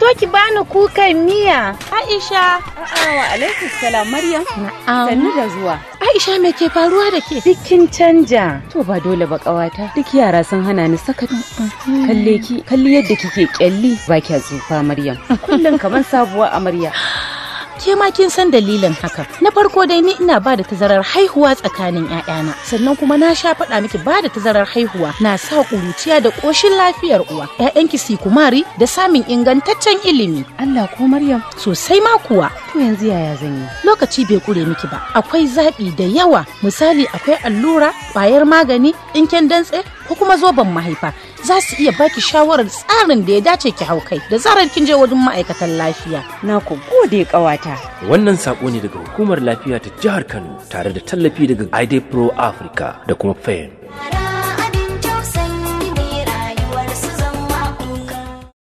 ki bani kukan miya. Aisha. A'a wa alaikum salam Maryam. Na'am. Sannu da zuwa. Aisha me ke faruwa da ke? Dukkin canja. To ba dole ba ƙawata. Duk yara sun hana ni sakat. Kalle ki, kalli yadda kike kyalli ba kya tsufa Maryam. Kullum kamar sabuwa amarya. Ke ma kin san dalilin haka. Na farko dai ni ina ba da tazarar haihuwa tsakanin 'ya'yana. Sannan kuma na sha faɗa miki ba da tazarar haihuwa na sa ƙuruciya da ƙoshin lafiyar uwa. 'Ya'yanki su kumari da samun ingantaccen ilimi. Allah ko Maryam. Sosai ma kuwa. To yanzu yaya zan yi? Lokaci bai kure miki ba. Akwai zaɓi da yawa. Misali akwai allura, ƙwayar magani, ɗinken dantse ko kuma zoben mahaifa. Za su iya baki shawarar tsarin da ya dace ki hau kai da zarar kin je wajen ma'aikatan lafiya. Na ku gode ƙawata. Wannan saƙo ne daga hukumar lafiya ta jihar Kano tare da tallafi daga ID Pro Africa da kuma FAIN.